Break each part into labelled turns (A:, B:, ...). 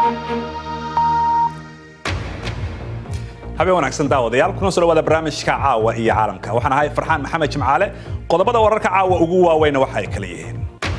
A: habeen wanaagsan daawadayaal kuna soo dhawaada barnaamijka caawa iyo caalamka waxaan ahay farxaan maxamed jimcaale qodobada wararka caawa ugu waaweyna waxa ay kala yihiin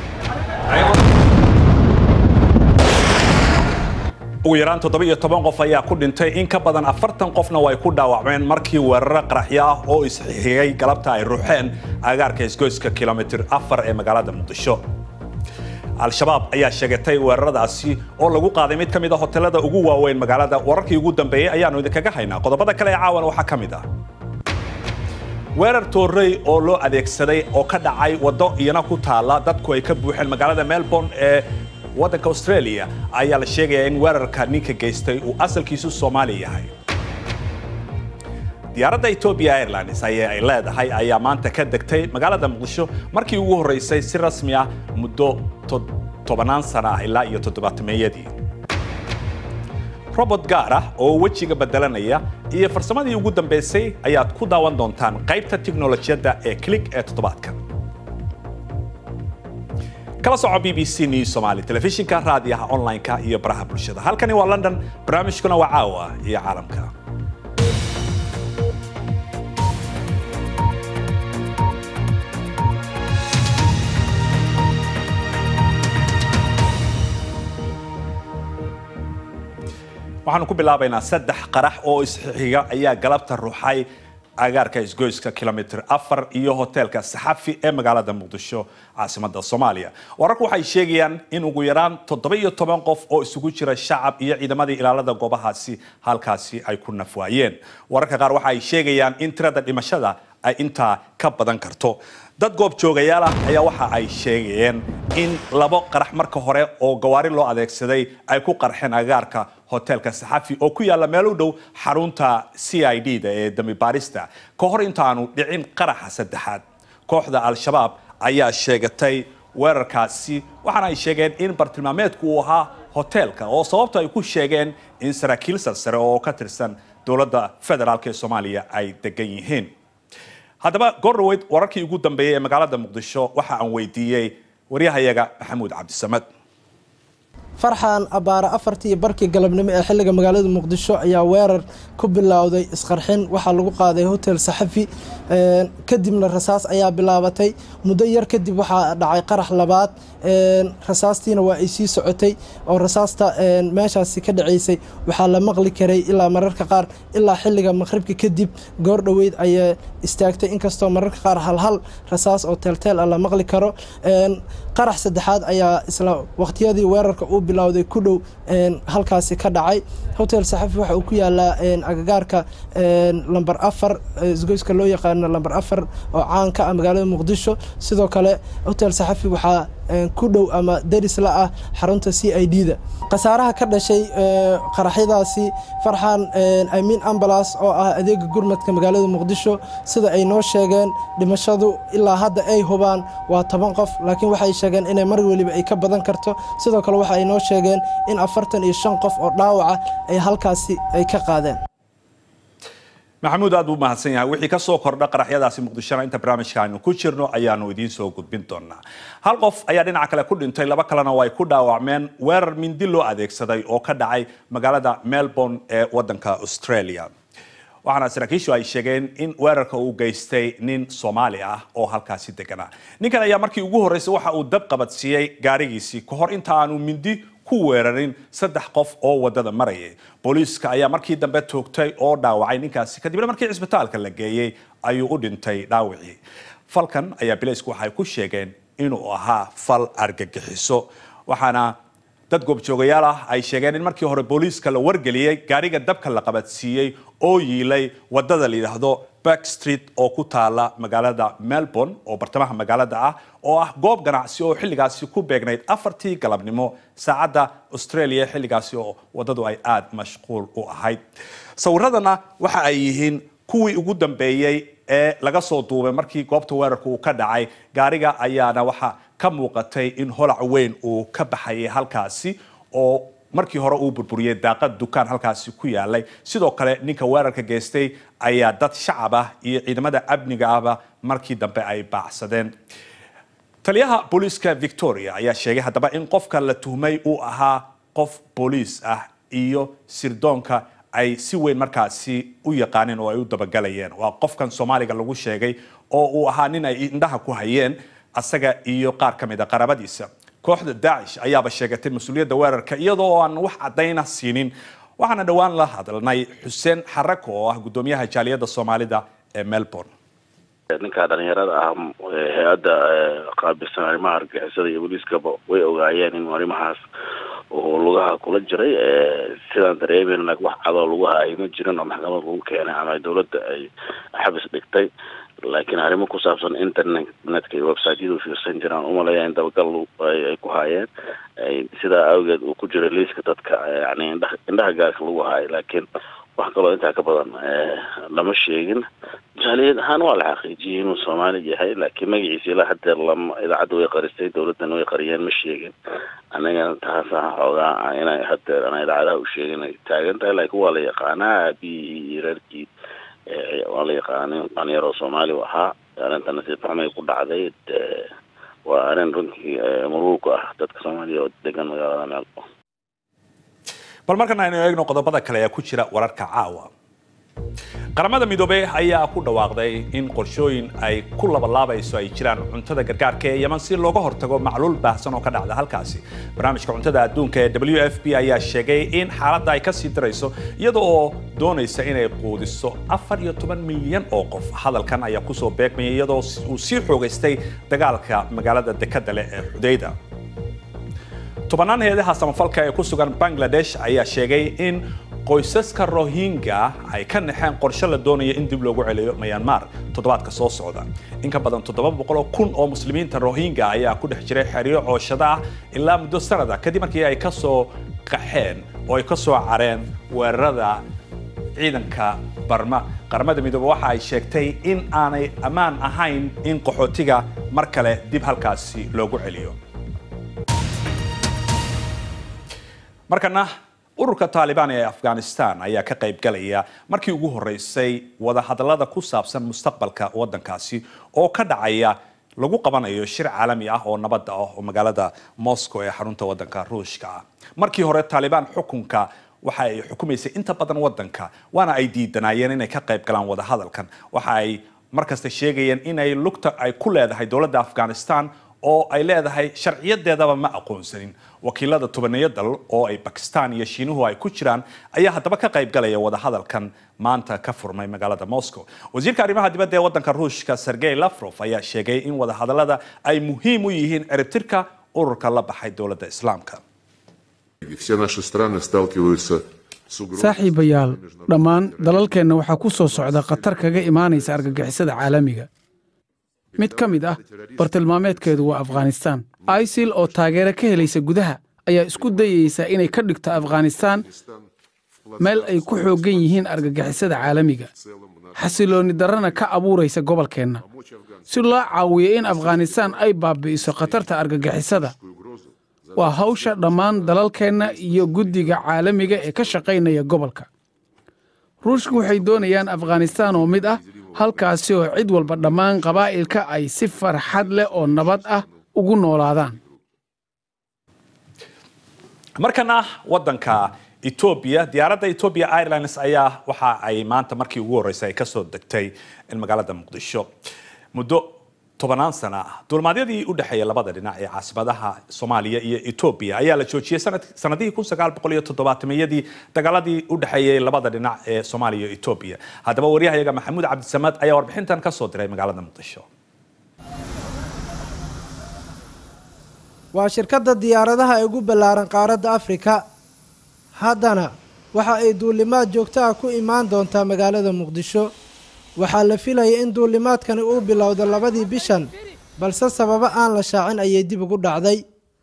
A: ugu yaraan toddoba-iyo toban qof ayaa ku dhintay in ka badan afartan qofna way ku dhaawacmeen markii weeraro qaraxyo ah oo isxigay galabta ay ruuxeen agaarka isgoyska kilomitir afar ee magaalada muqdisho al-shabaab ayaa sheegatay weeraradaasi oo lagu qaaday mid ka mid a hotelada ugu waaweyn magaalada wararkii ugu dambeeyey ayaanu idinkaga haynaa qodobada kale ee caawan waxaa ka mid ah weerar toorey oo loo adeegsaday oo ka dhacay waddo iyana ku taala dadku ay ka buuxeen magaalada melbourne ee waddanka australia ayaa la sheegayaa in weerarka ninka geystay uu asalkiisu soomaali yahay diyaaradda ethiopia airlines ayay ay leedahay ayaa maanta ka degtay magaalada muqdisho markii ugu horreysay si rasmi ah muddo tobannaan sana ah ilaa iyo toddobaatameeyadii robot gaar ah oo wejiga bedelanaya iyo farsamadii ugu dambeysay ayaad ku daawan doontaan qaybta tiknolojiyadda ee click ee toddobaadkan kala soco b b c news somali telefishinka raadiyaha online-ka iyo baraha bulshada halkani waa london barnaamijkuna waa caawa iyo caalamka waxaanu ku bilaabaynaa saddex qarax oo isxiga ayaa galabta ruuxay agaarka isgoyska kilomitr afar iyo hoteelka saxafi ee magaalada muqdisho caasimada soomaaliya wararku waxay sheegayaan in ugu yaraan toddoba iyo toban qof oo isugu jira shacab iyo ciidamadii ilaalada goobahaasi halkaasi ay ku nafwaayeen wararka qaar waxa ay sheegayaan in tirada dhimashada ay intaa ka badan karto dad goob joogayaal ah ayaa waxa ay sheegayeen in labo qarax marka hore oo gawaari loo adeegsaday ay ku qarxeen agaarka hoteelka saxafi oo ku yaalla meel u dhow xarunta c i d da ee dambi baarista ka hor intaanu dhicin qaraxa saddexaad kooxda al-shabaab ayaa sheegatay weerarkaasi waxaana ay sheegeen in bartilmaameedku uu ahaa hoteelka oo sababta ay ku sheegeen in saraakiil sarsare oo ka tirsan dowladda federaalk ee soomaaliya ay degan yihiin haddaba goordhaweyd wararkii ugu dambeeyey ee magaalada muqdisho waxa aan weydiiyey waryahayaga maxamuud cabdisamad
B: farxan abbaare afartii barkii galabnimo ee xilliga magaalada muqdisho ayaa weerar ku bilowday isqarxin waxaa lagu qaaday hotel saxafi kadibna rasaas ayaa bilaabatay muddo yar kadib waxaa dhacay qarax labaad rasaastiina waa ay sii socotay oo rasaasta meeshaasi ka dhaceysay waxaa la maqli karay ilaa mararka qaar ilaa xilliga maqhribka kadib goor dhoweyd ayay istaagtay inkastoo mararka qaar halhal rasaas oo teelteel ah la maqli karo qarax saddexaad ayaa isla waqtiyadii weerarka uu bilowday ku dhow halkaasi ka dhacay hotel saxafi waxa uu ku yaalaa agagaarka lamber afar isgoyska loo yaqaano lamber afar oo caan ka ah magaalada muqdisho sidoo kale hotel saxafi waxaa ku dhow ama daris la ah xarunta c i d da khasaaraha ka dhashay qaraxyadaasi farxan amiin ambalas oo ah adeega gurmadka magaalada muqdisho sida ay noo sheegeen dhimashadu ilaa hadda ay hubaan waa toban qof laakiin waxay sheegeen inay mar weliba ay ka badan karto sidoo kale waxa ay noo sheegeen in afartan iyo shan qof oo dhaawaca ay halkaasi ay ka qaadeen
A: maxamuud aad buu mahadsan yahay wixii ka soo kordha qaraxyadaasi muqdishona inta barnaamijka aynu ku jirno ayaanu idiin soo gudbin doonaa hal qof ayaa dhinaca kale ku dhintay laba kalena oo ay ku dhaawacmeen weerar mindi loo adeegsaday oo ka dhacay magaalada melbourne ee waddanka australia waxaana saraakiishu ay sheegeen in weerarka uu geystay nin soomaali ah oo halkaasi deganaa ninkan ayaa markii ugu horreysay waxa uu dab qabadsiiyey gaarigiisii ka hor inta aanu mindi ku weerarin saddex qof oo wadada marayay booliiska ayaa markii dambe toogtay oo dhaawacay ninkaasi kadibna markii cisbitaalka la geeyey ayuu u dhintay dhaawacii falkan ayaa bilaysku waxay ku sheegeen inuu ahaa fal argagixiso waxaana dad goobjoogayaal ah ay sheegeen in markii hore booliiska la wargeliyey gaariga dabka la qabadsiiyey oo yiilay wadada la yidhaahdo back street oo ku taala magaalada melbourne oo bartamaha magaalada ah oo ah goob ganacsi oo xilligaasi ku beegnayd afartii galabnimo saacadda australia xilligaasi oo wadadu ay aada mashquul u ahayd sawiradana waxa ay yihiin kuwii ugu dambeeyey ee laga soo duubay markii goobta weerarka uu ka dhacay gaariga ayaana waxa ka muuqatay in holac weyn uu ka baxayay halkaasi oo markii hore uu burburiyey daaqad dukaan halkaasi ku yaalay sidoo kale ninka weerarka geystay ayaa dad shacab ah iyo ciidamada amniga ahba markii dambe ay baacsadeen taliyaha booliiska victoria ayaa sheegay haddaba in qofka la tuhmay uu ahaa qof booliis ah iyo sirdoonka ay si weyn markaasi u yaqaaneen oo ay u dabagalayeen waa qofkan soomaaliga lagu sheegay oo uu ahaa nin ay indhaha ku hayeen asaga iyo qaar ka mid a qarabadiisa kooxda daacish ayaaba sheegatay mas-uuliyadda weerarka iyadoo aan wax caddayna siinin waxaana dhowaan la hadalnay xuseen xarako oo ah guddoomiyaha jaaliyadda soomaalida ee melbourne
C: ninka dhalinyarada ah hay-adda qaabilsan arrimaha argixisada iyo booliiskaba way ogaayeen in arrimahaas uu lugaha kula jiray sidaan dareemen wax cadoo lugaha ay ma jirin oo maxkamad lagu keenay ama dawladda ay xabis dhigtay laakiin arrimo ku saabsan internetka iyo websiteyadu fiirsan jiraan umaleeya in dabagal ay ku haayeen sidaa awgeed uu ku jiray liiska dadka yani indhaha indhaha gaarka lagu haayo laakiin wax kaloo intaa ka badan lama sheegin jaaliyad ahaan waa la xaqiijiyey inuu soomaali yahay laakiin magaciisa ilaa hadeer lama idaacadda way qaristay dawladana way qariyeen ma sheegin anagana taasa xoogaa inay hadeer ana idaacadaha u sheegin ay taagan tahay laakiin waa la yaqaanaa aabihii iyo reerkii waa la yaqaana nin dhalinyaroo soomaali u ahaa arrinta nasiib xumay ku dhacday waa arrin runtii muruuq ah dadka soomaaliya oo degan magaalada melbourne
A: bal markana aynu eegno qodobada kale ee ku jira wararka caawa qaramada midoobey ayaa ku dhawaaqday in qorshooyin ay ku labalaabayso ay jiraan cuntada gargaarka ee yeman si looga hortago macluul baahsan oo ka dhacda halkaasi barnaamijka cuntada adduunka ee w f p ayaa sheegay in xaaladda ay kasii darayso iyada oo doonaysa inay quudiso afar iyo toban milyan oo qof hadalkan ayaa kusoo beegmayay iyadoo uu sii xoogaystay dagaalka magaalada dekada leh ee xudayda tobannaan heedaha samafalka ee ku sugan bangladesh ayaa sheegay in qoysaska rohingya ay ka naxeen qorshe la doonaya in dib loogu celiyo myanmar toddobaadka soo socda in ka badan toddoba boqoloo kun oo muslimiinta rohingya ayaa ku dhex jiray xeryo cooshada ah ilaa muddo sanada kadib markii ay ka soo qaxeen oo ay ka soo careen weerarada ciidanka barma qaramada midoobe waxa ay sheegtay in aanay ammaan ahayn in qaxootiga mar kale dib halkaasi loogu celiyo markana ururka taalibaan ee afghanistan ayaa ka qayb galaya markii ugu horeysay wadahadallada ku saabsan mustaqbalka waddankaasi oo ka dhacaya lagu qabanayo shir caalami ah oo nabadda ah oo magaalada moscow ee xarunta waddanka ruushka ah markii hore taalibaan xukunka waxa ay xukumaysay inta badan waddanka waana ay diidanaayeen inay ka qayb galaan wadahadalkan waxa ay markasta sheegayeen inay lugta ay ku leedahay dowladda afghanistan oo ay leedahay sharciyadeedaba ma aqoonsanin wakiilada tobaneeyo dal oo ay bakistan iyo shiinuhu ay ku jiraan ayaa haddaba ka qayb galaya wadahadalkan maanta ka furmay magaalada moscow wasiirka arrimaha dibadda ee waddanka ruushka sergey lafrof ayaa sheegay in wadahadalada ay muhiim u yihiin ciribtirka ururka la baxay dowladda islaamka
D: saaxiibayaal dhammaan dalalkeenna waxaa ku soo socda khatar kaga imaanaysa argagixisada caalamiga mid ka mid ah bartilmaameedkeedu waa afghanistaan isil oo taageero ka helaysa gudaha ayaa isku dayaysa inay ka dhigto afghanistaan meel ay ku xooggan yihiin argagixisada caalamiga xasiloonni darrana ka abuuraysa gobolkeenna si loo caawiyo in afghanistaan ay baabi'iso khatarta argagixisada waa hawsha dhammaan dalalkeenna iyo guddiga caalamiga ee ka shaqaynaya gobolka ruushku waxay doonayaan afghanistaan oo mid ah halkaasi oo cid walba dhammaan qabaa'ilka ay si farxad leh oo nabad ah ugu noolaadaan
A: markana waddanka etoobiya diyaaradda ethiopia airlines ayaa waxa ay maanta markii ugu horreysay ay kasoo degtay magaalada muqdisho muddo tobanaan sana ah duulmaadyadii u dhexeeya labada dhinac ee caasimadaha soomaaliya iyo etoobiya ayaa la joojiyey sanadihii kun sagaal boqol iyo toddobaatameyadii dagaaladii u dhexeeyey labada dhinac ee soomaaliya iyo etoobiya haddaba waryahayaga maxamuud cabdisamaad ayaa warbixintan ka soo diray magaalada muqdisho
B: waa shirkadda diyaaradaha ee ugu ballaaran qaaradda afrika haddana waxa ay duulimaad joogto ah ku imaan doontaa magaalada muqdisho waxaa la filayay in duulimaadkani uu bilowdo labadii bishan balse sababo aan la shaacin ayay dib ugu dhacday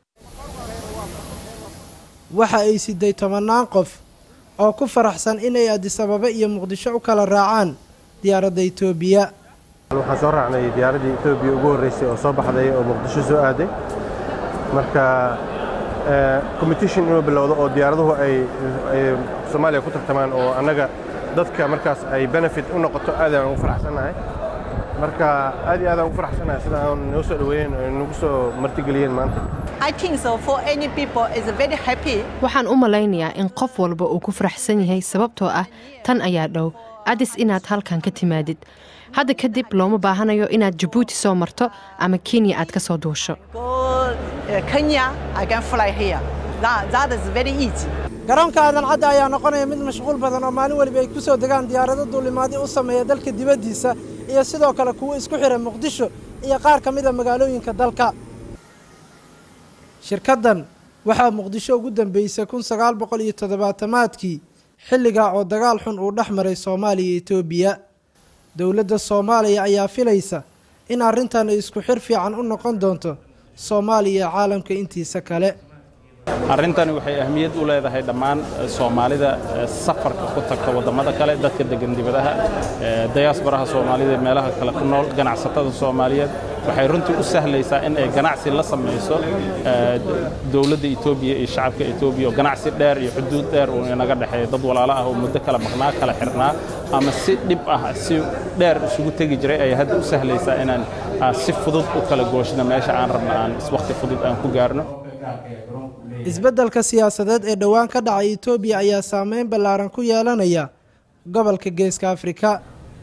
B: waxa ay siday tobannaan qof oo ku faraxsan inay adisababa iyo muqdisho u kala raacaan diyaaradda etoobiya
E: waxaan soo raacnay diyaaraddii etoobiya ugu horreysay oo soo baxday oo muqdisho soo aaday marka competition inuu bilowdo oo diyaaraduhu ay soomaaliya ku tartamaan oo annaga dadka markaas ay benefit u noqoto aad aan ugu faraxsannahay marka aad iyo aad aan ugu faraxsannahay sida aan noo soo dhoweeyeen oo nagu soo martigeliyeen maanta
F: I think so for any people is very happy.
G: waxaan u malaynayaa in qof walba uu ku faraxsan yahay sababtoo ah tan ayaa dhow adis inaad halkan ka timaadid hadda kadib looma baahanayo inaad jabuuti soo marto ama kenya aad ka soo duusho
F: Go uh, Kenya, I can fly here. That, that is very easy.
B: garoonka aadan cadda ayaa noqonaya mid mashquul badan oo maalin weliba ay ku soo degaan diyaarado duulimaadyo u sameeya dalka dibaddiisa iyo sidoo kale kuwo isku xidha muqdisho iyo qaar ka mid a magaalooyinka dalka shirkaddan waxaa muqdisho ugu dambeysay kun sagaal boqol iyo toddobaatamaadkii xilligaa oo dagaal xun uu dhex maray soomaaliya iyo etoobiya dowladda soomaaliya ayaa filaysa in arrintan ay isku xir fiican u noqon doonto soomaaliya iyo caalamka intiisa kale
H: arrintani waxay ahmiyad u leedahay dhammaan soomaalida safarka ku tagta waddamada kale dadka degan dibadaha dayaasbaraha soomaalida ee meelaha kale ku nool ganacsatada soomaaliyeed waxay runtii u sahlaysaa in ay ganacsi la samayso dowladda etoobiya iyo shacabka etoobiya oo ganacsi dheer iyo xuduud dheer uu inaga dhexeeya dad walaalo ah oo muddo kala maqnaa kala xirnaa ama si dhib ah si dheer isugu tegi jiray ayay hadda u sahlaysaa inaan si fudud u kala gooshno meesha aan rabno aan wakhti fudud aan ku gaarno
B: isbeddelka siyaasadeed ee dhowaan ka dhacay etoobiya ayaa saameyn ballaaran ku yeelanaya gobolka geeska afrika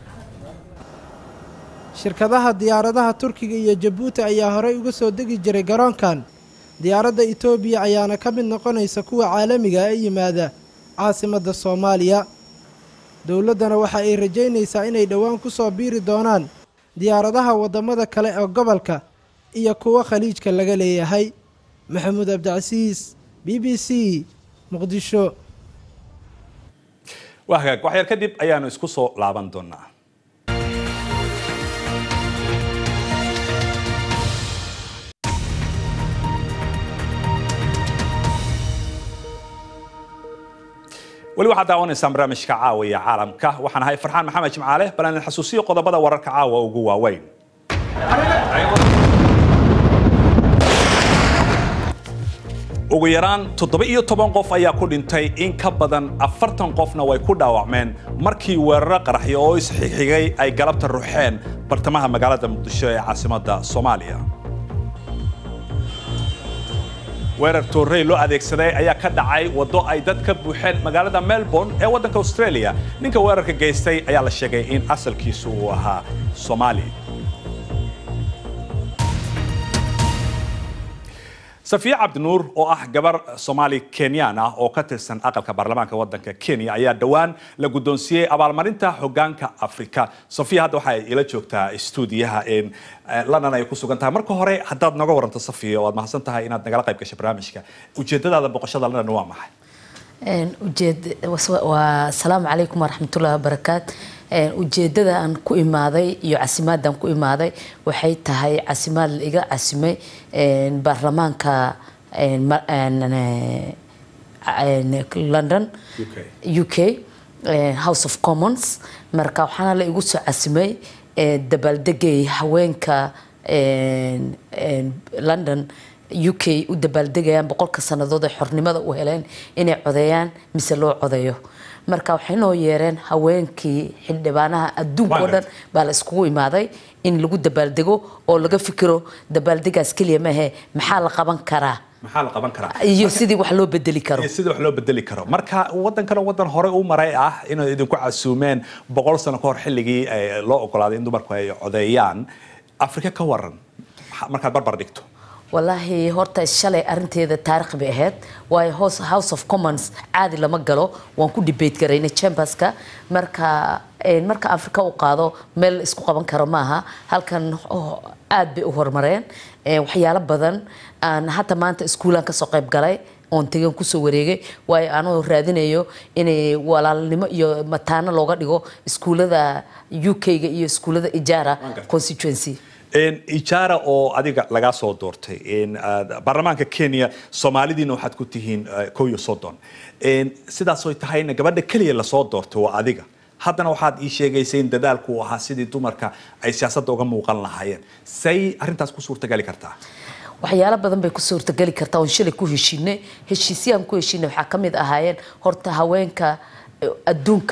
B: shirkadaha diyaaradaha turkiga iyo jabuuti ayaa horey uga soo degi jiray garoonkan diyaaradda etoobiya ayaana ka mid noqonaysa kuwa caalamiga ee yimaada caasimadda soomaaliya dowladdana waxa ay rajaynaysaa inay dhowaan ku soo biiri doonaan diyaaradaha waddamada kale ee gobolka iyo kuwa khaliijka laga leeyahay maxamuud cabdicasiis b b c muqdisho
A: waa hagaag waxyar kadib ayaanu isku soo laaban doonaa weli waxaad daawanaysaan barnaamijka caawa iyo caalamka waxaan ahay farxaan maxamed jimcaale bal aan xasuusiyo qodobada wararka caawa ugu waaweyn ugu yaraan toddoba iyo toban qof ayaa ku dhintay in ka badan afartan qofna way ku dhaawacmeen markii weeraro qaraxyo oo isxigxigay ay galabta ruxeen bartamaha magaalada muqdisho ee caasimadda soomaaliya weerar toorrey loo adeegsaday ayaa ka dhacay waddo ay dad ka buuxeen magaalada melbourne ee waddanka australia ninka weerarka geystay ayaa la sheegay in asalkiisu uu ahaa soomaali safiye cabdinuur oo ah gabar soomaali kenyaan ah oo ka tirsan aqalka baarlamaanka waddanka kenya ayaa dhowaan la guddoonsiiyey abaalmarinta hoggaanka afrika safiya hadda waxay ila joogtaa stuudiyaha london ay ku sugan tahay marka hore haddaad noga waranto safiya oo aad mahadsan tahay inaad nagala qayb gashay barnaamijka ujeedadaada boqoshada london waa maxay
I: ujeed waa asalaamu calaykum waraxmatullahi wabarakaat ujeedada aan ku imaaday iyo casimaadaan ku imaaday waxay tahay casimaad la iga casimay baarlamaanka london u k house of commons marka waxaana la igu soo casimay dabaaldegay haweenka london u k u dabaaldegayaan boqolka sannadood ay xornimada u heleen inay codeeyaan mise loo codeeyo marka waxay noo yeereen haweenkii xildhibaanaha adduunka oo dhan baa la iskugu imaaday in lagu dabaaldego oo laga fikiro dabaaldegaas keliya maahe maxaa la qaban karaa
A: maxaa la qaban karaa
I: iyo sidii wax loo bedeli karo
A: iyo sidii wax loo bedeli karo marka waddankana waddan hore u maray ah inay idinku casuumeen boqol sano ka hor xilligii loo ogolaaday in dumarku ay codeeyaan afrika ka waran markaad barbar dhigto
I: walaahi horta shalay arinteeda taarikh bay ahayd waayo house of commons caadi lama galo waan ku debate garaynay chamberska marka marka afrika u qaado meel isku qaban karo maaha halkan aad bay u horumareen waxyaalo badan aan hata maanta iskuulaan kasoo qayb galay oon tegan kusoo wareegay waayo anoo raadinayo inay walaalnimo iyo mataano looga dhigo iskuulada u k-ga iyo iskuulada ijaara constituency
A: ijaara oo adiga lagaa soo doortay baarlamaanka kenya soomaalidiina waxaad ku tihiin kow iyo soddon sidaasoy tahayna gabadha keliya lasoo doortay waa adiga haddana waxaad ii sheegaysay in dadaalku uu ahaa sidii dumarka ay siyaasadda uga muuqan lahaayeen say arrintaas ku suurtagali kartaa
I: waxyaalo badan bay ku suurtageli kartaa oon shalay ku heshiinay heshiisyaan ku heshiinay waxaa ka mid ahaayeen horta haweenka adduunka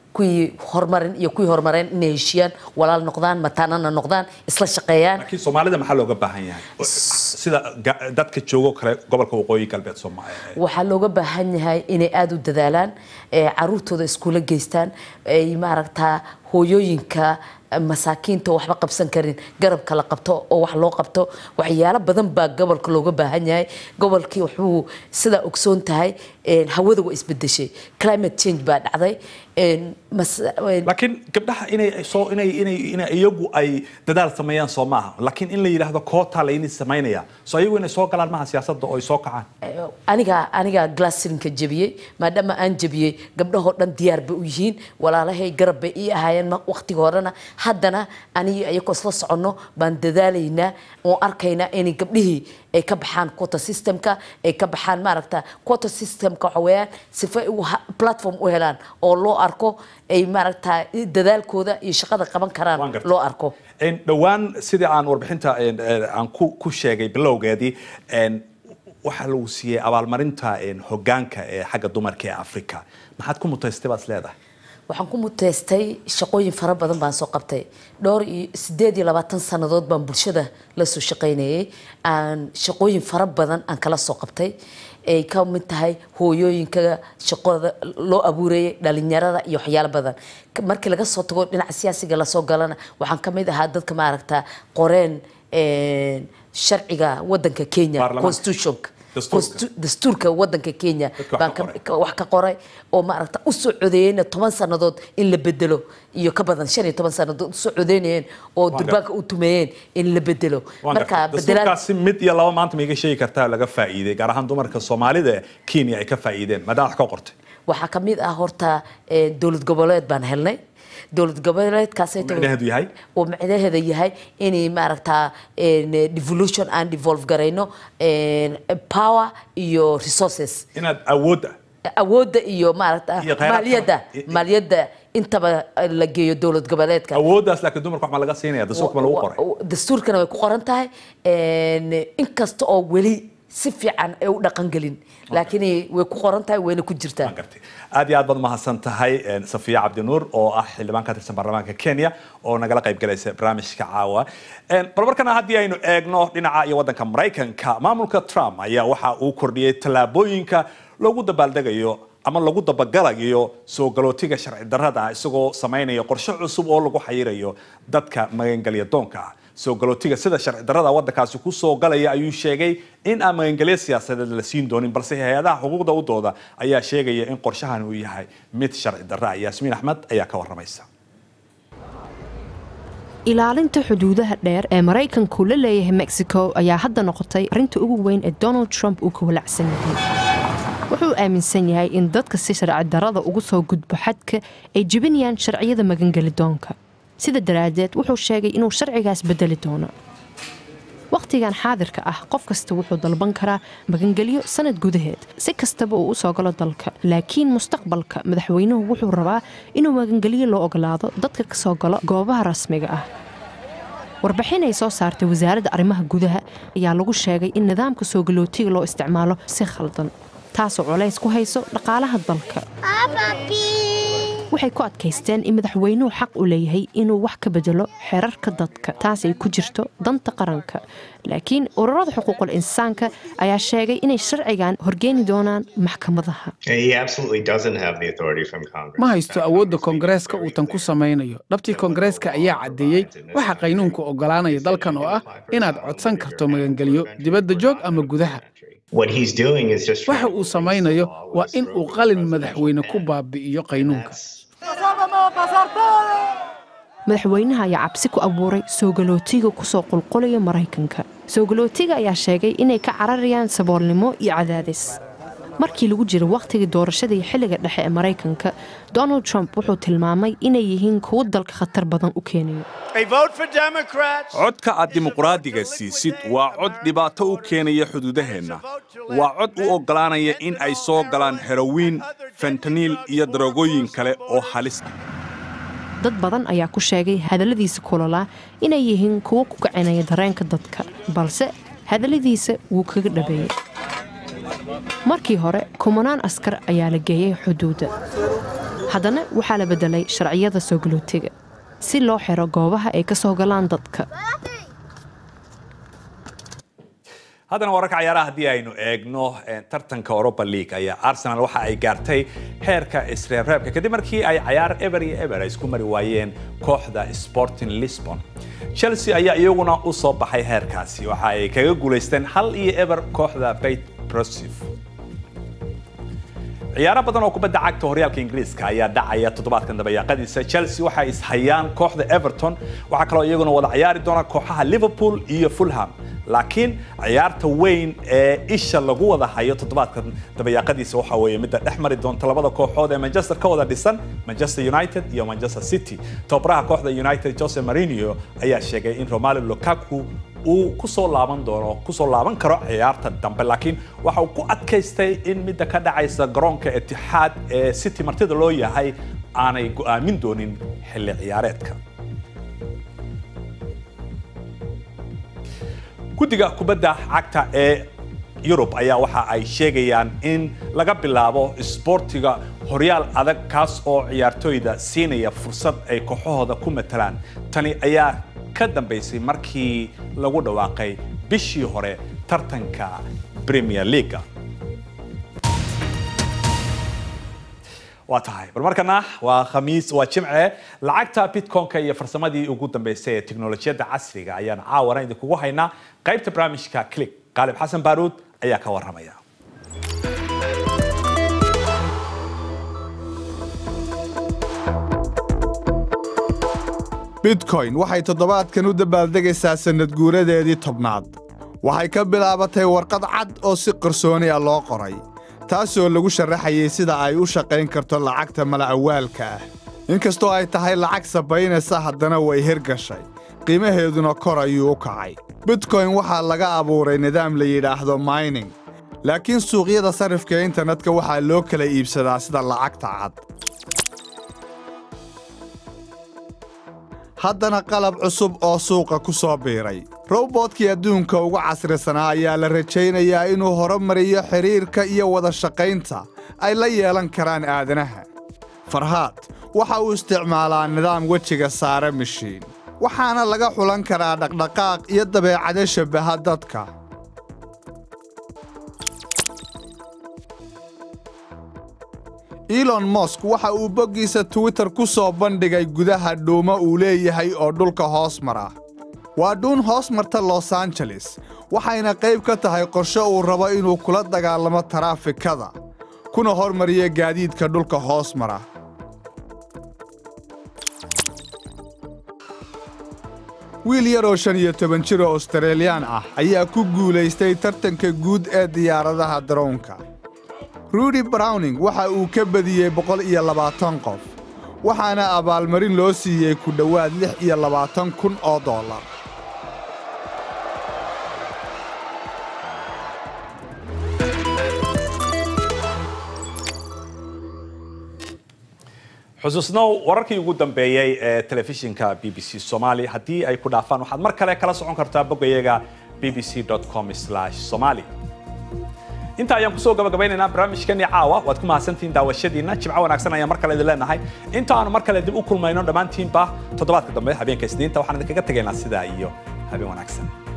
I: kuwii horumarin iyo kuwii horumareen inay heshiyaan walaal noqdaan mataanana noqdaan isla shaqeeyaan
A: laakiin soomaalida maxaa looga baahan yahay sida ga- dadka joogo kale gobolka waqooyi galbeed soomaaliya
I: waxaa looga baahan yahay inay aada u dadaalaan ee caruurtooda iskuula geystaan ay maaragtaa hooyooyinka masaakiinta oo waxba qabsan karin garabka la qabto oo wax loo qabto waxyaalo badan baa gobolka looga baahan yahay gobolkii wuxuu sidaa ogsoon tahay een, hawada waa isbedeshay climate change baa dhacday een, mas- een,
A: laakiin gabdhaha inay soo inay inay inay iyagu ay dadaal sameeyaan soo maaha laakiin in la yidhaahdo koota la ini samaynaya soo iyagu inay soo galaan maaha siyaasadda oo ay soo kacaan
I: aniga aniga glassrinka jebiyey maadaama aan jebiyey gabdhahoo dhan diyaar bay u yihiin walaalahay garab bay ii ahaayeen ma- waqtiga horena haddana aniga ayagoo isla soconno baan dadaalaynaa oo arkaynaa inay gabdhihii ay ka baxaan quota systemka ay ka baxaan maaragta quota systemka waxa weeyaan sifa ay u ha- platform u helaan oo loo arko ay maaragta dadaalkooda iyo shaqada qaban karaan
A: Waan gartay.
I: loo arko
A: Een, dhowaan sidii aan warbixinta een, een, aan ku ku sheegay bilowgeedii een, waxaa lagu siiyey abaalmarinta een, hoggaanka ee xagga dumarka ee afrika maxaad ku mutaystay baad is leedahay
I: waxaan ku muteystay shaqooyin fara badan baan soo qabtay dhowr iyo sideed iyo labaatan sannadood baan bulshada la soo shaqaynayay aan shaqooyin fara badan aan kala soo qabtay ay ka mid tahay hooyooyinka shaqada loo abuurayay dhalinyarada iyo waxyaalo badan Ka- markii laga soo tago dhinaca siyaasiga lasoo galana waxaan ka mid ahaa dadka maaragta qoreen een, sharciga wadanka kenya
A: Baarlamaanka.
I: constitutionka
A: Dastuurka.
I: Constitu- dastuurka wadanka kenya
A: Dadka wax
I: baan
A: ka
I: ka-
A: qoray.
I: ka- wax ka qoray oo maaragta u soo codeeyeyna toban sannadood in la bedelo iyo ka badan shan iyo toban sannadood usoo codeynayeen oo
A: Waan
I: durbaanka u tumeeyeen in la bedelo
A: Waan
I: marka
A: gartay.
I: bedelaad
A: dastuurkaasi mid iyo laba maanta ma iga sheegi kartaa laga faa'iiday gaar ahaan dumarka soomaalida ee kenya ay ka faa'iideen maadaama wax ka qortay
I: waxaa ka mid ah horta eh, dowlad goboleed baan helnay dowlad goboleedkaasay tahay-
A: Micnaheedu yahay?
I: oo micnaheeda yahay inay maaragtaa een, devolution aan devolve garayno een, power iyo resources
A: inaad awoodda
I: awoodda iyo maaragta
A: Iyo kheyraadka.
I: maaliyadda maaliyadda intaba la geeyo dowlad goboleedka
A: awooddaas laakiin dumarka wax ma laga siinaya dastuurka ma lagu qoray
I: Wa- wa- dastuurkana way ku qoran tahay een, inkasta oo weli si fiican ay u dhaqangelin laakiin way ku qoran tahay wayna ku jirtaa
A: Waan gartay aad iyo aad baad mahadsan tahay een, safiya cabdinuur oo ah xildhibaan ka tirsan baarlamaanka kenya oo nagala qayb galaysa barnaamijka caawa Een, bal markana haddii aynu eegno dhinaca iyo waddanka maraykanka maamulka trump ayaa waxa uu kordhiyey tallaabooyinka loogu dabaaldegayo ama lagu dabagalayo soo galootiga sharci darrada ah isagoo samaynaya qorshe cusub oo lagu xayirayo dadka magangelya doonka ah soo galootiga sida sharci darrada waddankaasi ku soo galaya ayuu sheegay in aan magangelyo siyaasadeed la siin doonin balse hay-adaha xuquuqda u dooda ayaa sheegaya in qorshahan uu yahay mid sharci darro ah yaasmiin axmed ayaa ka waramaysa
G: ilaalinta xuduudaha dheer ee maraykanku la leeyahay mexico ayaa hadda noqotay arrinta ugu weyn ee donald trump uu ka walacsan yahay wuxuu aaminsan yahay in dadka si sharci darrada ugu soo gudbo xadka ay jebinayaan sharciyada magangeli doonka sida daraaddeed wuxuu sheegay inuu sharcigaas bedeli doono wakhtigan xaadirka ah qof kasta wuxuu dalban karaa magangelyo sanad gudaheed si kastaba uu u soo galo dalka laakiin mustaqbalka madaxweynuhu wuxuu rabaa inuu magangelyo loo ogolaado dadka ka soo galo goobaha rasmiga ah warbixin ay soo saartay wasaaradda arrimaha gudaha ayaa lagu sheegay in nidaamka soo galootiga loo isticmaalo si khaldan taasoo culays ku hayso dhaqaalaha dalka waxay ku adkaysteen in madaxweynuhu xaq u leeyahay inuu wax ka bedelo xeerarka dadka taas ay ku jirto danta qaranka laakiin ururada xuquuqul insaanka ayaa sheegay inay sharcigan horgeeni doonaan maxkamadaha
J: He absolutely doesn't have the authority from Congress.
D: ma haysto awoodda koongareeska uu tan ku samaynayo dhabtii koongareeska ayaa caddeeyey waxa qaynuunku oggolaanaya dalkan oo ah inaad codsan karto magangelyo dibadda joog ama gudaha
J: What he's doing is just
D: waxa uu samaynayo waa in uu qalin madaxweyne ku baabi'iyo qaynuunka
G: madaxweynaha ayaa cabsi ku abuuray soo galootiga kusoo qulqulaya maraykanka soo galootiga ayaa sheegay inay ka cararayaan saboolnimo iyo cadaadis markii lagu jiro wakhtigii doorashada iyo xilliga dhexe ee maraykanka donald trump wuxuu tilmaamay inay yihiin kuwo dalka khatar badan u keenayo
A: codka aad dimuqraadiga siisid waa cod dhibaato u keenaya xuduudaheenna waa cod u oggolaanaya in ay soo galaan herowiin fentaniil iyo daroogooyin kale oo halis ah
G: dad badan ayaa ku sheegay hadalladiisa kulolaa inay yihiin kuwo ku kicinaya dareenka dadka balse hadalladiisa wuu kaga dhabeeyey markii hore kumanaan askar ayaa la geeyey xuduudda haddana waxaa la beddelay sharciyada soo galootiga si loo xiro goobaha ay ka soo galaan dadka
A: haddana wararka ciyaaraha haddii aynu eegno tartanka europa league ayaa arsenal waxa ay gaartay heerka isreebreebka kadib markii ay cayaar eber iyo eber ay isku mari waayeen kooxda sporting lisbon chelsea ayaa iyaguna u soo baxay heerkaasi waxa ay kaga guulaysteen hal iyo eber kooxda bait brosif ciyaaro badan oo kubadda cagta horyaalka ingiriiska ayaa dhacaya toddobaadkan dabayaaqadiisa chelsea waxay ishayaan kooxda everton waxaa kaloo iyaguna wada ciyaari doona kooxaha liverpool iyo fulham laakiin ciyaarta weyn ee isha lagu wada hayo toddobaadkan dabayaaqadiisa waxa weeye midda dhex mari doonta labada kooxood ee manchester ka wada dhisan manchester united iyo manchester city tobaraha kooxda united jose marinio ayaa sheegay in romalo lukaku uu kusoo laaban doono kusoo laaban karo ciyaarta dambe laakiin waxa uu ku adkaystay in midda ka dhacaysa garoonka itixaad ee city martida loo yahay aanay go'aamin doonin xilli ciyaareedka guddiga kubadda cagta ee yurub ayaa waxa ay sheegayaan in laga bilaabo isboortiga horyaal adag kaas oo ciyaartooyda siinaya fursad ay kooxahooda ku matalaan tani ayaa ka dambaysay markii lagu dhawaaqay bishii hore tartanka premier leaga waa tahay bal markana waa khamiis waa jimce lacagta bitcoinka iyo farsamadii ugu dambeysay ee teknolojiyadda casriga ayaan caawana idinkugu haynaa qaybta barnaamijka click qaalib xasan baaruud ayaa ka waramaya
K: bitcoin waxay toddobaadkan u dabaaldegaysaa sannad guuradeedii tobnaad waxay ka bilaabatay warqad cad oo si qarsooni ah loo qoray taasoo lagu sharaxayay sida ay u shaqayn karto lacagta mala'awaalka ah inkastoo ay tahay lacag sabaynaysa haddana way hirgashay qiimaheeduna kor ayuu u kacay bitcoin waxaa laga abuuray nidaam la yidhaahdo mining laakiin suuqyada sarrifka internetka waxaa loo kala iibsadaa sida lacagta cad haddana qalab cusub oo suuqa ku soo biiray robootkii adduunka ugu casrisanaa ayaa la rajaynayaa inuu horumariyo xidhiirka iyo wada shaqaynta ay la yeelan karaan aadanaha farhaad waxa uu isticmaalaa nidaam wejiga saare mishiin waxaana laga xulan karaa dhaqdhaqaaq iyo dabeecado shabbaha dadka elon mosk waxa uu boggiisa twitter ku soo bandhigay gudaha dhuumo uu leeyahay oo dhulka hoos mara waa dhuun hoos marta los angeles waxayna qayb ka tahay qorshe uu rabo inuu kula dagaalamo taraafikada kuna hormariyo gaadiidka dhulka hoos mara wiil yaroo shan iyo toban jir oo australiyaan ah ayaa ku guulaystay tartanka guud ee diyaaradaha daroonka rudy browning waxa uu ka badiyey boqol iyo labaatan qof waxaana abaalmarin loo siiyey ku dhowaad lix iyo labaatan kun oo dollar
A: xusuusnow wararkii ugu dambeeyey ee telefishinka b b c somali haddii ay ku dhaafaan waxaad mar kale kala socon kartaa boggayaga b b c com somali inta ayaan kusoo gabagabaynaynaa barnaamijkani caawa waad ku mahadsantihiin daawashadiina jimco wanaagsan ayaan mar kale idin leenahay inta aanu mar kale dib u kulmayno dhammaantiinba toddobaadka dambe habeenka isniinta waxaan idinkaga tegaynaa sidaa iyo habeen wanaagsan